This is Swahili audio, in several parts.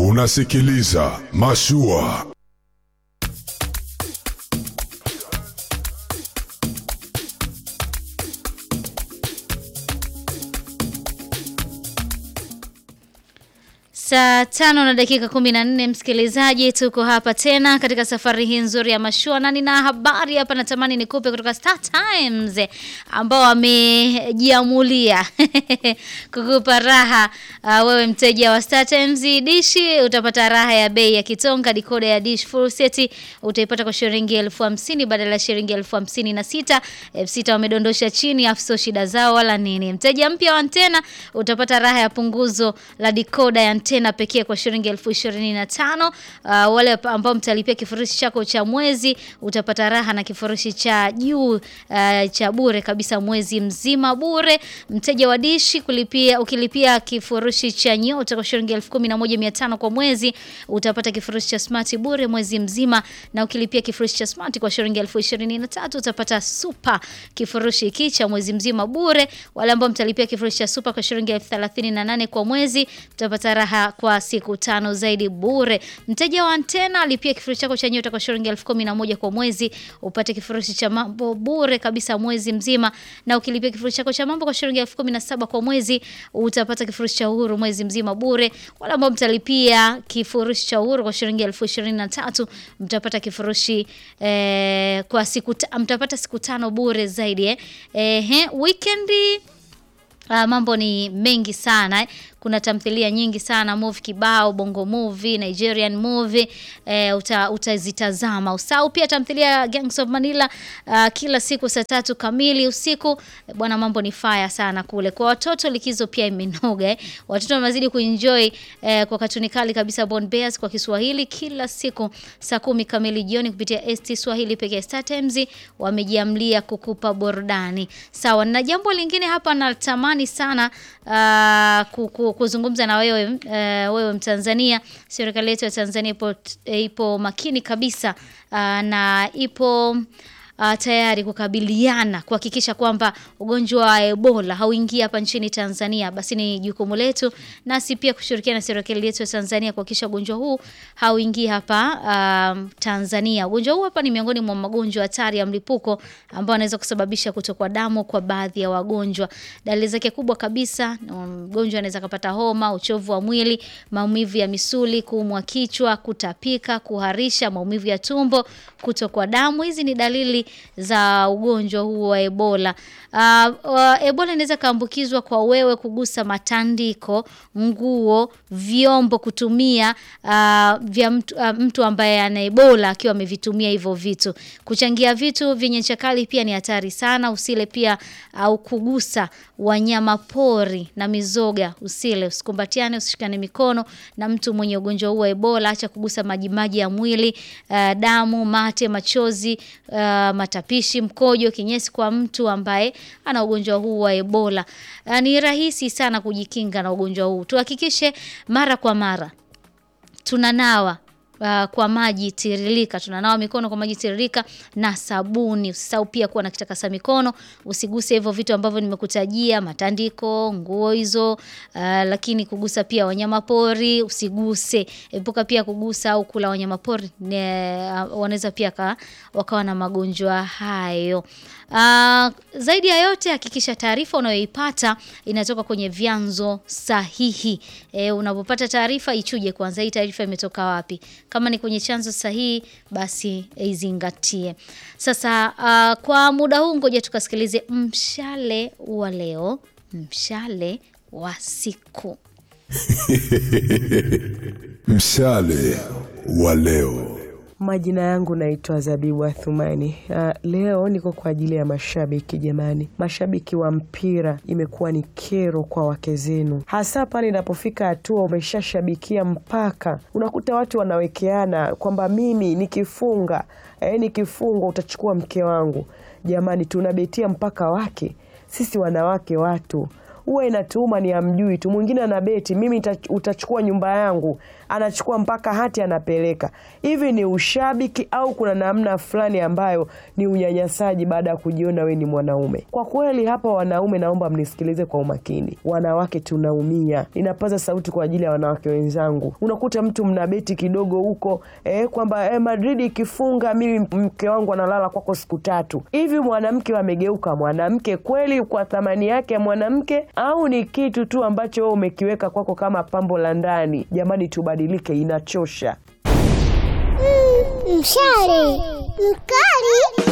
Unasikiliza Mashua. Saa tano na dakika kumi na nne msikilizaji, tuko hapa tena katika safari hii nzuri ya mashua, na nina habari hapa natamani nikupe kutoka Star Times ambao wamejiamulia kukupa raha. Uh, wewe mteja wa Star Times dishi utapata raha ya bei ya kitonga. Dikoda ya dish full set utaipata kwa shilingi elfu hamsini badala ya shilingi elfu hamsini na sita elfu sita wamedondosha chini, afuso shida zao wala nini. Mteja mpya wa antena utapata raha ya punguzo la dikoda ya antena pekee kwa shilingi elfu ishirini na tano. Uh, wale ambao mtalipia kifurushi chako cha mwezi utapata raha na kifurushi cha juu uh, cha bure kabisa mwezi mzima bure. Mteja wa dishi kulipia, ukilipia kifurushi cha nyota kwa shilingi elfu kumi na moja mia tano kwa mwezi utapata kifurushi cha smart bure mwezi mzima, na ukilipia kifurushi cha smart kwa shilingi elfu ishirini na tatu utapata super kifurushi hiki cha mwezi mzima bure. Wale ambao mtalipia kifurushi cha super kwa shilingi elfu thelathini na nane kwa mwezi utapata raha kwa siku tano zaidi bure. Mteja wa antena alipia kifurushi chako cha nyota kwa shilingi elfu kumi na moja kwa mwezi upate kifurushi cha mambo bure kabisa mwezi mzima, na ukilipia kifurushi chako cha mambo kwa shilingi elfu kumi na saba kwa mwezi utapata kifurushi cha uhuru mwezi mzima bure. Wale ambao mtalipia kifurushi cha uhuru kwa shilingi elfu ishirini na tatu mtapata kifurushi eh, kwa siku ta, mtapata siku tano bure zaidi eh. Eh, weekendi Uh, mambo ni mengi sana eh. Kuna tamthilia nyingi sana movie kibao, bongo movie, Nigerian movie eh, uta, utazitazama. Usahau pia tamthilia ya Gangs of Manila uh, kila siku saa tatu kamili usiku bwana, mambo ni fire sana kule. Kwa watoto likizo pia imenoga eh. Watoto wamezidi kuenjoy eh, kwa katuni kali kabisa Born Bears kwa Kiswahili kila siku saa kumi kamili jioni kupitia ST Swahili pekee. Star Times wamejiamlia kukupa burudani. Sawa, na jambo lingine hapa natamani sana uh, kuzungumza na wewe uh, wewe Mtanzania. Serikali yetu ya Tanzania ipo, ipo makini kabisa uh, na ipo uh, tayari kukabiliana kuhakikisha kwamba ugonjwa wa Ebola hauingia hapa nchini Tanzania. Basi ni jukumu letu nasi pia kushirikiana na serikali yetu ya Tanzania kuhakikisha ugonjwa huu hauingii hapa uh, Tanzania. Ugonjwa huu hapa ni miongoni mwa magonjwa hatari ya mlipuko ambao anaweza kusababisha kutokwa damu kwa baadhi ya wagonjwa. Dalili zake kubwa kabisa, mgonjwa anaweza kupata homa, uchovu wa mwili, maumivu ya misuli, kuumwa kichwa, kutapika, kuharisha, maumivu ya tumbo, kutokwa damu. Hizi ni dalili za ugonjwa huu wa Ebola. Uh, uh, Ebola inaweza kaambukizwa kwa wewe kugusa matandiko, nguo, vyombo kutumia uh, vya mtu, uh, mtu ambaye ana Ebola akiwa amevitumia hivyo vitu. Kuchangia vitu vyenye ncha kali pia ni hatari sana. Usile pia au uh, kugusa wanyama pori na mizoga, usile, usikumbatiane, usishikane mikono na mtu mwenye ugonjwa huu wa Ebola. Acha kugusa majimaji ya mwili, uh, damu, mate, machozi, uh, matapishi, mkojo, kinyesi kwa mtu ambaye ana ugonjwa huu wa Ebola. Uh, ni rahisi sana kujikinga na ugonjwa huu. Tuhakikishe mara kwa mara tunanawa Uh, kwa maji tiririka, tunanawa mikono kwa maji tiririka na sabuni. Usisahau pia kuwa na kitakasa mikono, usiguse hivyo vitu ambavyo nimekutajia, matandiko, nguo hizo, uh, lakini kugusa pia wanyama pori usiguse. Epuka pia kugusa au kula wanyama pori, uh, wanaweza pia ka, wakawa na magonjwa hayo. Uh, zaidi ya yote hakikisha taarifa unayoipata inatoka kwenye vyanzo sahihi. E, unapopata taarifa ichuje kwanza, hii taarifa imetoka wapi? Kama ni kwenye chanzo sahihi, basi izingatie. Sasa uh, kwa muda huu ngoja tukasikilize mshale wa leo, mshale wa siku Mshale wa leo. Majina yangu naitwa Zabibu Athumani. Uh, leo niko kwa ajili ya mashabiki. Jamani, mashabiki wa mpira imekuwa ni kero kwa wake zenu, hasa pale inapofika hatua umeshashabikia mpaka unakuta watu wanawekeana kwamba mimi nikifunga, eh, nikifungwa utachukua mke wangu. Jamani, tunabetia mpaka wake sisi wanawake watu huwa inatuuma ni amjui tu. Mwingine ana beti, mimi nita- utachukua nyumba yangu, anachukua mpaka hati anapeleka. Hivi ni ushabiki au kuna namna fulani ambayo ni unyanyasaji baada ya kujiona we ni mwanaume? Kwa kweli hapa wanaume, naomba mnisikilize kwa umakini. Wanawake tunaumia, ninapaza sauti kwa ajili ya wanawake wenzangu. Unakuta mtu mna beti kidogo huko eh, kwamba eh, Madrid ikifunga mimi mke wangu analala kwako siku tatu. Hivi mwanamke amegeuka mwanamke kweli kwa thamani yake ya mwanamke, au ni kitu tu ambacho wewe umekiweka kwako kama pambo la ndani? Jamani, tubadilike, inachosha. Mshale mkali.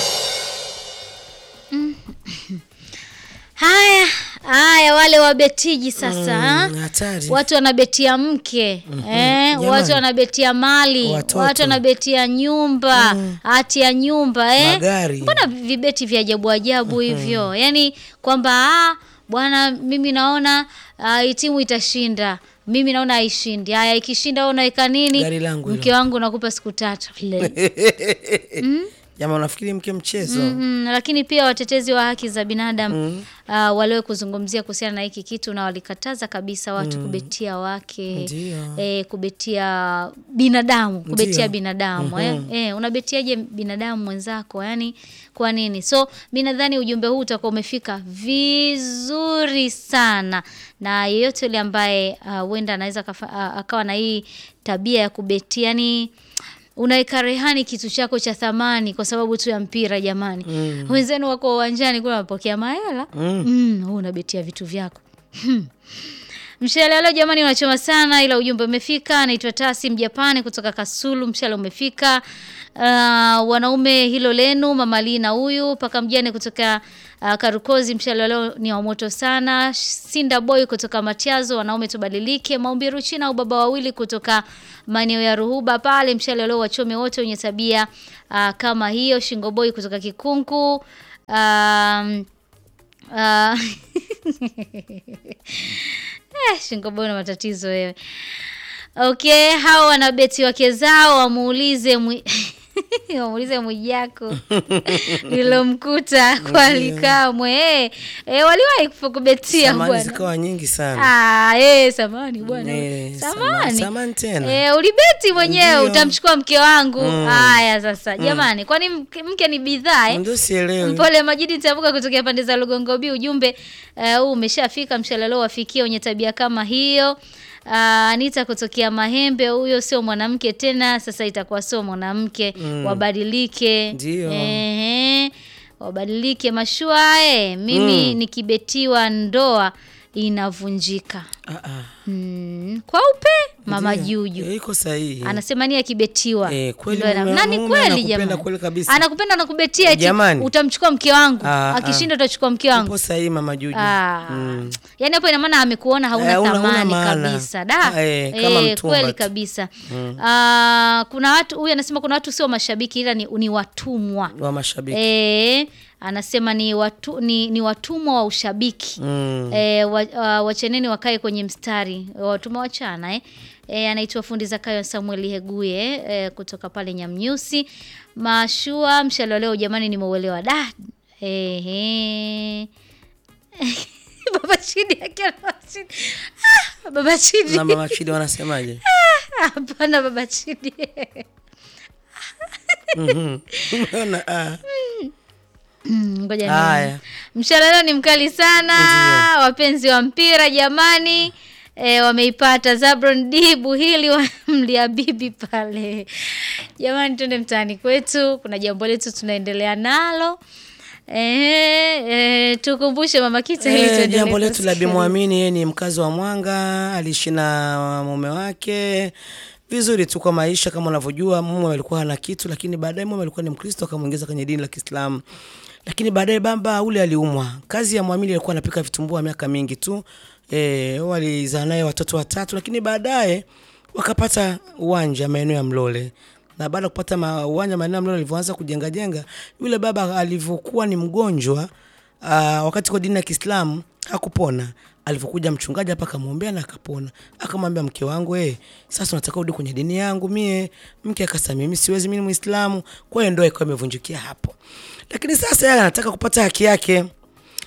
Haya haya, wale wabetiji sasa ha? hatari. watu wanabetia mke eh, Jamani. watu wanabetia mali Watoto. watu wanabetia nyumba hati ya nyumba eh. Magari. Mbona vibeti vya ajabu ajabu hivyo? Yaani kwamba ah, bwana, mimi naona ah, hii timu itashinda, mimi naona haishindi. Haya, ikishinda wewe unaweka nini? Gari langu hilo. Mke wangu nakupa siku tatu. Le. Jamaa unafikiri mke mchezo? Mm, lakini pia watetezi wa haki za binadamu uh, waliwe kuzungumzia kuhusiana na hiki kitu na walikataza kabisa watu kubetia wake Ndio. eh, kubetia binadamu kubetia Ndio. binadamu eh, eh, unabetiaje binadamu mwenzako yani kwa nini so mi nadhani ujumbe huu utakuwa umefika vizuri sana na yeyote yule ambaye ah, huenda anaweza akafa- ah, akawa na hii tabia ya kubetia yani unaweka rehani kitu chako cha thamani kwa sababu tu ya mpira jamani wenzenu wako uwanjani kule wanapokea mahela mm. wewe unabetia vitu vyako Mshale leo jamani, unachoma sana, ila ujumbe umefika. Naitwa Tasi Mjapani kutoka Kasulu, mshale umefika. Uh, wanaume hilo lenu, mama Lina huyu paka mjane kutoka uh, Karukozi, mshale leo ni wa moto sana. Sinda Boy kutoka Matiazo, wanaume tubadilike. Maumbi Ruchina au baba wawili kutoka maeneo ya Ruhuba pale, mshale leo wachome wote wenye tabia uh, kama hiyo. Shingo Boy kutoka Kikunku um, uh, Eh, shingo boy na matatizo wewe. Okay, hao wanabeti wake zao wamuulize mwi... wamuulize Mwijako lilomkuta kwa Likamwe. Eh, eh, waliwahi kufu- kubetia Samani bwana. zikawa nyingi sana. Ah, eh, samani bwana. Eh, samani. samani- samani tena. Eh, ulibeti mwenyewe Ndio. utamchukua mke wangu. Haya sasa. Jamani, kwani mke, mke ni bidhaa eh? Ndio sielewi. Mpole Majidi Tabuka kutokea pande za Lugongo B, ujumbe eh, huu umeshafika. Mshalalo wafikie wenye tabia kama hiyo. Uh, Anita kutokea Mahembe, huyo sio mwanamke tena, sasa itakuwa sio mwanamke. Wabadilike, Ndio. Ehe, wabadilike mashua. Eh, mimi nikibetiwa ndoa inavunjika. Ah, ah. Mm, kwa upe mama Ndio. Juju Eh, iko sahihi. anasema ni akibetiwa Eh, kweli Ndio ana- mume- na ni mume kweli anakupenda jamani kweli kabisa. anakupenda anakubetia eti Jamani. utamchukua mke wangu Ah, akishinda utachukua mke wangu Upo sahihi mama Juju. Ah. Mm. yaani hapo ina maana amekuona hauna Eh, huna- huna thamani maana. kabisa da Ah, eh, kama mtumba kweli tu. kabisa Ah, kuna watu huyu anasema kuna watu sio mashabiki ila ni, ni watumwa Wa mashabiki. Eh, anasema ni, watu, ni, ni watumwa wa ushabiki Mm. e, wa, wa, wacheneni wakae kwenye mstari watumwa wachana eh. E, anaitwa fundi Zakayo Samuel Heguye e, kutoka pale Nyamnyusi mashua mshalo leo jamani nimeuelewa da Ehe. baba chidi akiwa na Chidi. Ah, baba chidi Na mama Chidi wanasemaje? hapana baba chidi Umeona? Ah. Mm, ngoja nione. Haya. Mshale leo ni mkali sana wapenzi wa mpira jamani e, wameipata Zabron D Buhili wa mlia bibi pale jamani twende mtaani kwetu kuna jambo letu tunaendelea nalo e, e, tukumbushe mama kita ili Eh, tuendelee jambo letu la kusikiliza. Bimwamini, yeye ni mkazi wa Mwanga, aliishi na mume wake vizuri tu kwa maisha. Kama unavyojua, mume alikuwa hana kitu, lakini baadaye mume alikuwa ni Mkristo, akamwingiza kwenye dini la Kiislamu. Lakini baadaye baba ule aliumwa. Kazi ya Mwamini alikuwa anapika vitumbua miaka mingi tu. Eh, walizaa naye watoto watatu, lakini baadaye wakapata uwanja maeneo ya Mlole na baada ya kupata ma- uwanja maeneo ya Mlole alivyoanza kujenga jenga, yule baba alivyokuwa ni mgonjwa uh, wakati kwa dini ya Kiislamu hakupona. Alivyokuja mchungaji hapa akamwombea na akapona. Akamwambia mke wangu, eh, sasa unataka urudi kwenye dini yangu mie. Mke akasema mimi siwezi, mimi ni Muislamu. Kwa hiyo ndoa ikawa imevunjikia hapo. Lakini sasa yeye anataka kupata haki yake.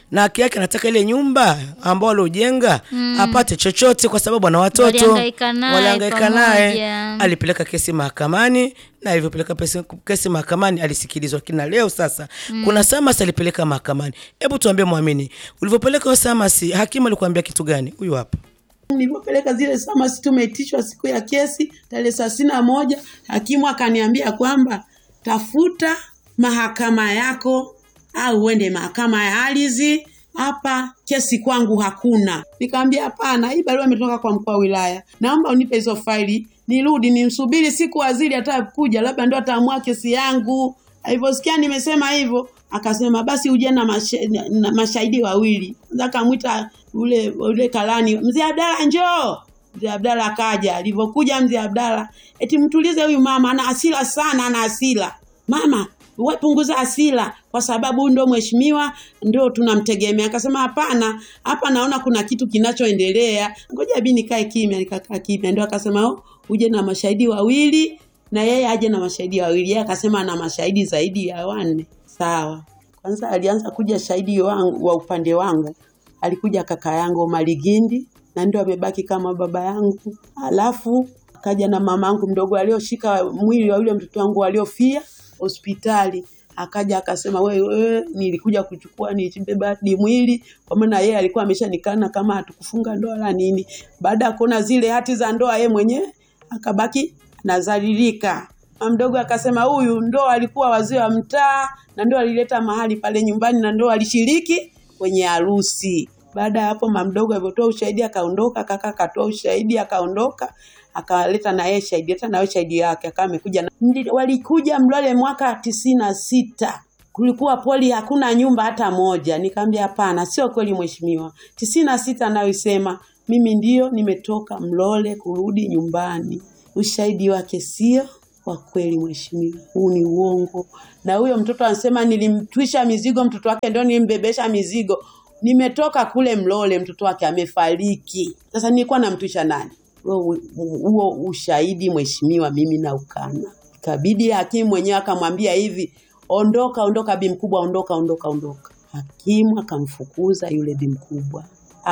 na haki yake anataka ile nyumba ambao aliojenga apate chochote kwa sababu ana watoto Walihangaika naye walihangaika naye pamoja. alipeleka kesi mahakamani na alivyopeleka pesi- kesi mahakamani alisikilizwa lakini na leo sasa kuna Samas alipeleka mahakamani hebu tuambie mwamini ulivyopeleka hiyo Samas hakimu alikuambia kitu gani huyu hapa nilivyopeleka zile samasi tumeitishwa siku ya kesi tarehe thelathini na moja hakimu akaniambia kwamba tafuta mahakama yako au uende mahakama ya ardhi hapa kesi kwangu hakuna nikamwambia hapana hii barua imetoka kwa mkuu wa wilaya naomba unipe hizo faili nirudi nimsubiri siku waziri atakuja labda ndo ataamua kesi yangu alivyosikia nimesema hivyo akasema basi uje na, mashe, na, na mashahidi wawili Kwanza akamwita ule ule kalani mzee Abdalla njoo mzee Abdalla akaja alivyokuja mzee Abdalla eti mtulize huyu mama ana hasira sana ana hasira mama we punguza hasira kwa sababu huyu ndo mheshimiwa ndio tunamtegemea akasema hapana hapa naona kuna kitu kinachoendelea ngoja bi nikae kimya nikakaa kimya ndio akasema oh, uje na mashahidi wawili na yeye aje na mashahidi wawili yeye akasema ana mashahidi zaidi ya wanne sawa kwanza alianza kuja shahidi wangu wa upande wangu alikuja kaka yangu Maligindi na ndio amebaki kama baba yangu alafu akaja na mamangu mdogo alioshika mwili wa yule mtoto wangu aliofia hospitali akaja akasema wewe nilikuja kuchukua nibeba ni mwili kwa maana yeye alikuwa ameshanikana kama hatukufunga ndoa la nini baada ya kuona zile hati za ndoa yeye mwenyewe akabaki nazalilika mdogo akasema huyu ndo alikuwa wazee wa mtaa na ndo alileta mahali pale nyumbani na ndo alishiriki kwenye harusi baada ya hapo mamdogo alivyotoa ushahidi akaondoka kaka akatoa ushahidi akaondoka akaleta na yeye shahidi leta na yeye shahidi yake akawa amekuja na Mli- walikuja mlole mwaka tisini na sita kulikuwa poli hakuna nyumba hata moja nikamwambia hapana sio kweli mheshimiwa tisini na sita anayoisema mimi ndio nimetoka mlole kurudi nyumbani ushahidi wake sio wa kweli mheshimiwa huu ni uongo na huyo mtoto anasema nilimtwisha mizigo mtoto wake ndio nilimbebesha mizigo nimetoka kule mlole mtoto wake amefariki sasa nilikuwa namtwisha nani huo huo ushahidi mheshimiwa mimi na ukana ikabidi hakimu mwenyewe akamwambia hivi ondoka ondoka bi mkubwa ondoka ondoka ondoka hakimu akamfukuza yule bi mkubwa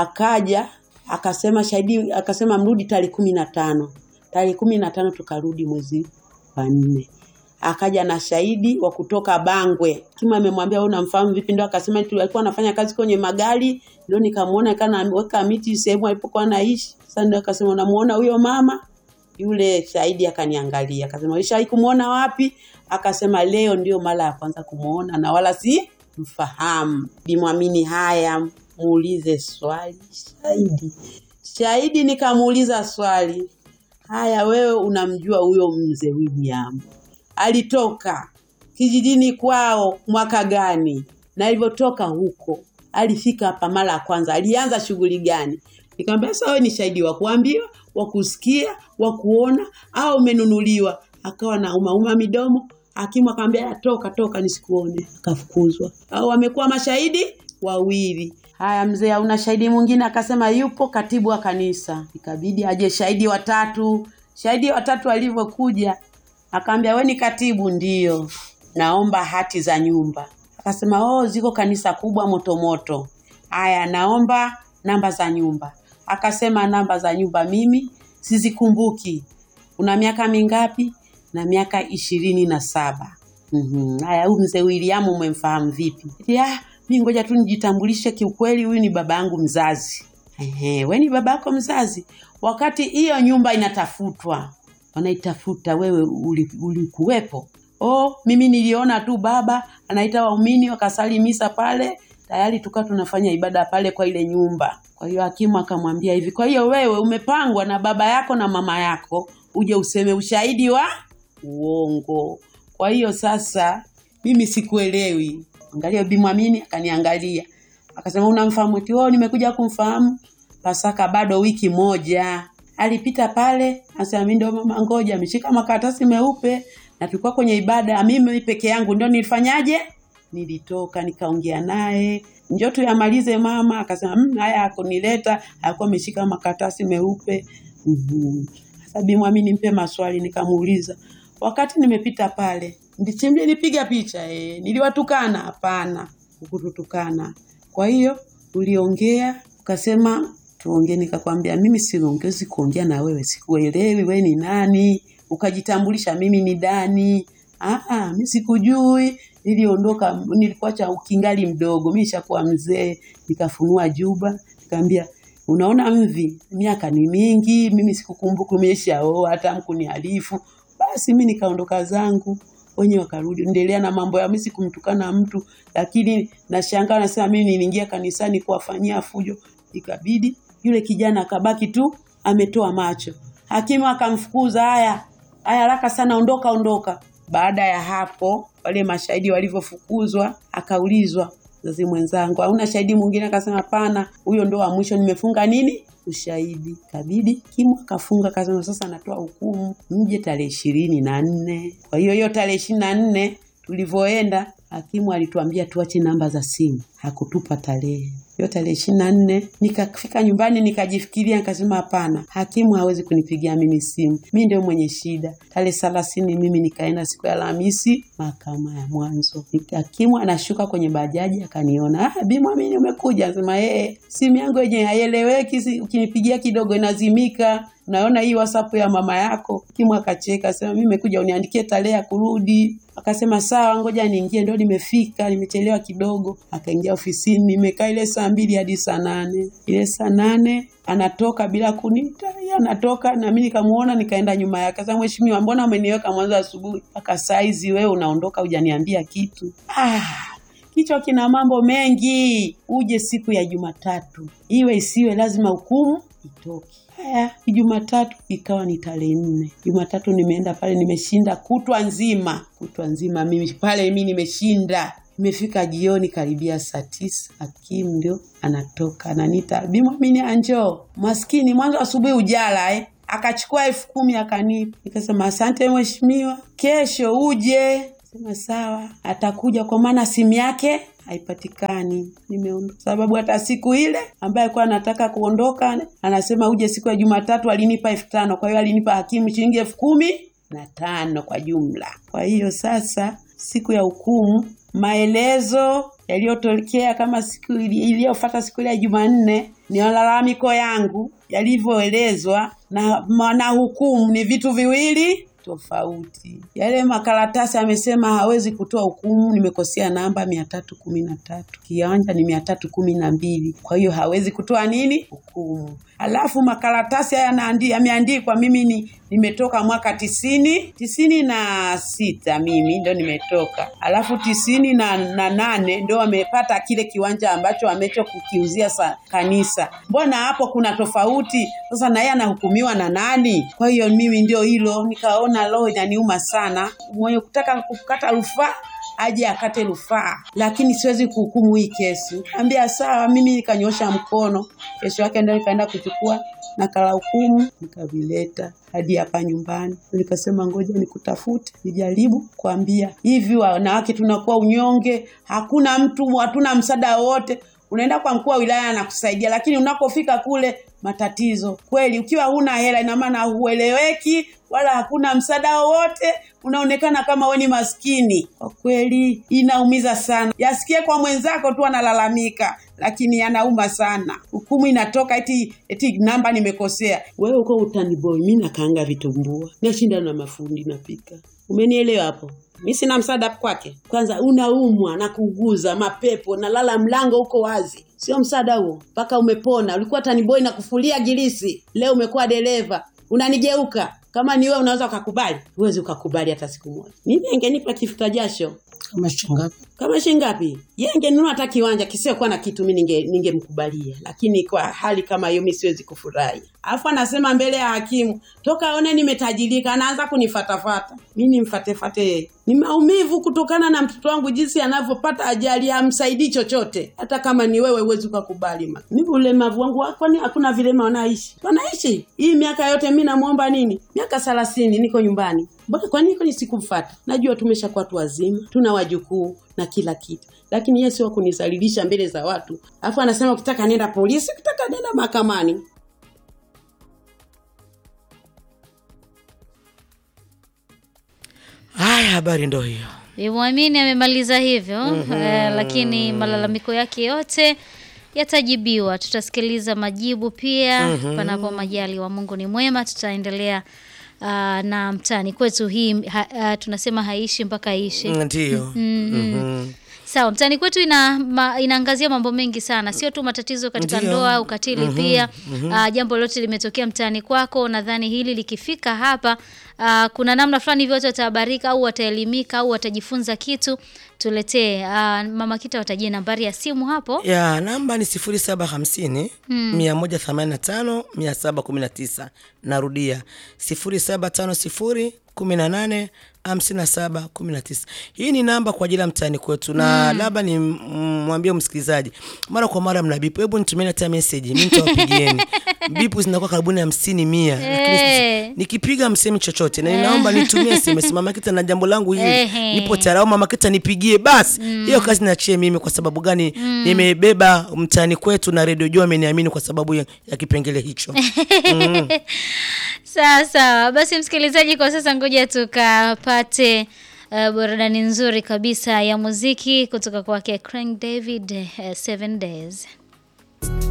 akaja akasema shahidi akasema mrudi tarehe kumi na tano tarehe kumi na tano tukarudi mwezi wa nne akaja na shahidi wa kutoka Bangwe. Kima amemwambia wewe unamfahamu vipi? Ndio akasema tu alikuwa anafanya kazi kwenye magari, ndio nikamuona kana ameweka miti sehemu alipokuwa anaishi. Sasa ndio akasema unamuona huyo mama? Yule shahidi akaniangalia, akasema ulishawahi kumuona wapi? Akasema leo ndio mara ya kwanza kumuona na wala si mfahamu. Bimwamini haya, muulize swali shahidi. Shahidi nikamuuliza swali, haya wewe unamjua huyo mzee William? alitoka kijijini kwao mwaka gani na alivyotoka huko alifika hapa mara ya kwanza alianza shughuli gani nikamwambia sasa wewe ni shahidi wa kuambiwa wa kusikia wa kuona au umenunuliwa akawa na umauma midomo hakimu akamwambia toka toka nisikuone akafukuzwa au wamekuwa mashahidi wawili haya mzee hauna shahidi mwingine akasema yupo katibu wa kanisa ikabidi aje shahidi watatu shahidi watatu alivyokuja akaambia we ni katibu ndio naomba hati za nyumba akasema oh ziko kanisa kubwa motomoto haya naomba namba za nyumba akasema namba za nyumba mimi sizikumbuki una miaka mingapi na miaka ishirini na saba Mhm. haya huyu mzee William umemfahamu vipi ya mi ngoja tu nijitambulishe kiukweli huyu ni baba yangu mzazi Ehe, we ni baba yako mzazi wakati hiyo nyumba inatafutwa wanaitafuta wewe uli- ulikuwepo oh mimi niliona tu baba anaita waumini wakasali misa pale tayari tukawa tunafanya ibada pale kwa ile nyumba kwa hiyo hakimu akamwambia hivi kwa hiyo wewe umepangwa na baba yako na mama yako uje useme ushahidi wa uongo kwa hiyo sasa mimi sikuelewi angalia bimwamini akaniangalia akasema unamfahamu eti oh nimekuja kumfahamu pasaka bado wiki moja alipita pale asema mimi ndio mama ngoja ameshika makaratasi meupe na tulikuwa kwenye ibada mimi peke yangu ndio nilifanyaje nilitoka nikaongea naye njoo tuyamalize mama akasema mmm haya akunileta alikuwa ameshika makaratasi meupe Mhm. sasa bimwami nimpe maswali nikamuuliza wakati nimepita pale ndichimli nipiga picha eh niliwatukana hapana ukututukana Kwa hiyo uliongea ukasema tuongee, nikakwambia mimi siongezi kuongea na wewe, sikuelewi wewe ni nani, ukajitambulisha mimi ni Dani. Ah, mimi sikujui, niliondoka, nilikuacha ukingali mdogo, mimi nishakuwa mzee. Nikafunua juba, nikamwambia unaona mvi, miaka ni mingi, mimi sikukumbuka umeshaoa, hata mkuniarifu. Basi mimi nikaondoka zangu wenye wakarudi endelea na mambo ya mimi sikumtukana mtu, lakini nashangaa nasema mimi niliingia kanisani kuwafanyia fujo, ikabidi yule kijana akabaki tu ametoa macho. Hakimu akamfukuza, haya haya, haraka sana, ondoka ondoka. Baada ya hapo, wale mashahidi walivyofukuzwa, akaulizwa mzazi mwenzangu, hauna shahidi mwingine? Akasema hapana, huyo ndo wa mwisho, nimefunga nini ushahidi. Kabidi kimu akafunga, akasema sasa anatoa hukumu, mje tarehe ishirini na nne. Kwa hiyo hiyo tarehe ishirini na nne tulivyoenda, hakimu alituambia tuache namba za simu, hakutupa tarehe hiyo tarehe ishirini na nne nikafika nyumbani nikajifikiria, nikasema hapana, hakimu hawezi kunipigia mimi simu, mi ndio mwenye shida. Tarehe thelathini mimi nikaenda siku ya Alhamisi mahakama ya mwanzo, hakimu anashuka kwenye bajaji akaniona, ah, Bi Mwamini umekuja? Anasema eh, simu yangu yenyewe haieleweki, si- ukinipigia kidogo inazimika naona hii WhatsApp ya mama yako. Hakimu akacheka, sema mimi nimekuja uniandikie tarehe ya kurudi. Akasema sawa, ngoja niingie. Ndio nimefika, nimechelewa kidogo. Akaingia ofisini, nimekaa ile saa mbili hadi saa nane. Ile saa nane anatoka bila kuniita, yeye anatoka na mimi nikamuona, nikaenda nyuma yake. Sasa mheshimiwa, mbona umeniweka mwanzo asubuhi mpaka saa hizi wewe unaondoka hujaniambia kitu? Ah, kichwa kina mambo mengi. Uje siku ya Jumatatu, iwe isiwe, lazima hukumu itoke. Haya, Jumatatu ikawa ni tarehe nne. Jumatatu nimeenda pale, nimeshinda kutwa nzima, kutwa nzima mimi pale, mimi nimeshinda. Imefika jioni karibia saa tisa, hakimu ndio anatoka ananiita, Bi Mwamini anjo, maskini mwanzo asubuhi ujala eh. Akachukua elfu kumi akanipa, nikasema asante mheshimiwa, kesho uje. Sema sawa, atakuja kwa maana simu yake haipatikani. Nimeondoka sababu hata siku ile ambaye alikuwa anataka kuondoka anasema uje siku ya Jumatatu, alinipa elfu tano kwa hiyo alinipa hakimu shilingi elfu kumi na tano kwa jumla. Kwa hiyo sasa siku ya hukumu, maelezo yaliyotokea kama siku ili- iliyofuata siku ile ya Jumanne ni malalamiko yangu yalivyoelezwa na, na hukumu ni vitu viwili tofauti. Yale makaratasi amesema hawezi kutoa hukumu, nimekosea namba mia tatu kumi na tatu kiwanja ni mia tatu kumi na mbili kwa hiyo hawezi kutoa nini hukumu. Alafu makaratasi haya yanaandi- yameandikwa mimi ni nimetoka mwaka tisini tisini na sita mimi ndo nimetoka, alafu tisini na, na nane ndo wamepata kile kiwanja ambacho amecho kukiuzia sa kanisa. Mbona hapo kuna tofauti? Sasa na yeye anahukumiwa na nani? Kwa hiyo mimi ndio hilo nikaona roho inaniuma sana, mwenye kutaka kukata rufaa aje akate rufaa, lakini siwezi kuhukumu hii kesi. Ambia sawa, mimi nikanyosha mkono. Kesho yake ndio nikaenda kuchukua nakala hukumu nikavileta hadi hapa nyumbani. Nikasema ngoja nikutafute, nijaribu kuambia hivi, wanawake tunakuwa unyonge, hakuna mtu, hatuna msaada wowote. Unaenda kwa mkuu wa wilaya anakusaidia, lakini unapofika kule matatizo kweli. Ukiwa huna hela, ina maana hueleweki wala hakuna msaada wowote, unaonekana kama wewe ni maskini. Kwa kweli inaumiza sana. Yasikie kwa mwenzako tu analalamika, lakini yanauma sana. Hukumu inatoka eti eti namba nimekosea. Wewe uko utani boy, mimi nakaanga vitumbua, nashinda na mafundi napika. Umenielewa hapo? Mi sina msaada kwake. Kwanza unaumwa na kuuguza mapepo, nalala mlango uko wazi, sio msaada huo. Mpaka umepona, ulikuwa taniboi na kufulia gilisi, leo umekuwa dereva, unanigeuka. Kama ni wewe unaweza ukakubali? Huwezi ukakubali hata siku moja. Mimi angenipa kifuta jasho kama shingapi kama shilingi ngapi? Yeye angenunua hata kiwanja kisiokuwa na kitu, mimi ninge ningemkubalia, lakini kwa hali kama hiyo mimi siwezi kufurahi. Alafu anasema mbele ya hakimu, toka aone nimetajirika, anaanza kunifatafata. Mimi nimfatefate yeye? Ni maumivu kutokana na mtoto wangu jinsi anavyopata ajali, hamsaidii chochote. Hata kama ni wewe, huwezi ukakubali. ma- Mimi ulemavu wangu, kwani hakuna vilema wanaishi? Wanaishi hii miaka yote, mimi namuomba nini? Miaka thelathini niko nyumbani Mbona kwa nini kwani sikumfuata? Najua tumeshakuwa watu wazima, tuna wajukuu na kila kitu, lakini yeye sio kunisalilisha mbele za watu, alafu anasema ukitaka nenda polisi, ukitaka nenda mahakamani. haya habari ndo hiyo Bimwamini amemaliza hivyo eh, lakini malalamiko yake yote yatajibiwa. Tutasikiliza majibu pia panapo majaliwa. Mungu ni mwema, tutaendelea uh, na mtaani kwetu hii ha, uh, tunasema haishi mpaka iishe. Ndio. Mhm. Sawa, mtaani kwetu ina ma, inaangazia mambo mengi sana, sio tu matatizo katika Ndio. ndoa, ukatili pia. Ah, jambo lolote limetokea mtaani kwako, nadhani hili likifika hapa ah, kuna namna fulani hivyo watu watahabarika au wataelimika au watajifunza kitu. Tuletee ah, mama Kita watajie nambari ya simu hapo. ya namba ni 0750 185 719 narudia 0750 18 57 19 hii ni namba kwa ajili ya mtaani kwetu na labda ni mm, mwambie msikilizaji mara kwa mara mna bipu hebu nitumeni hata message mimi nitawapigieni bipu zinakuwa karibuni hamsini mia lakini Eh. sisi- nikipiga msemi chochote na ninaomba nitumie SMS mama kita na jambo langu hili Ehe. nipo tayari au mama kita nipigie basi hiyo kazi niachie mimi kwa sababu gani nimebeba mtaani kwetu na redio jua ameniamini kwa sababu ya, ya kipengele hicho Sawa sawa, basi msikilizaji, kwa sasa ngoja tukapate uh, burudani nzuri kabisa ya muziki kutoka kwake Craig David, uh, Seven Days.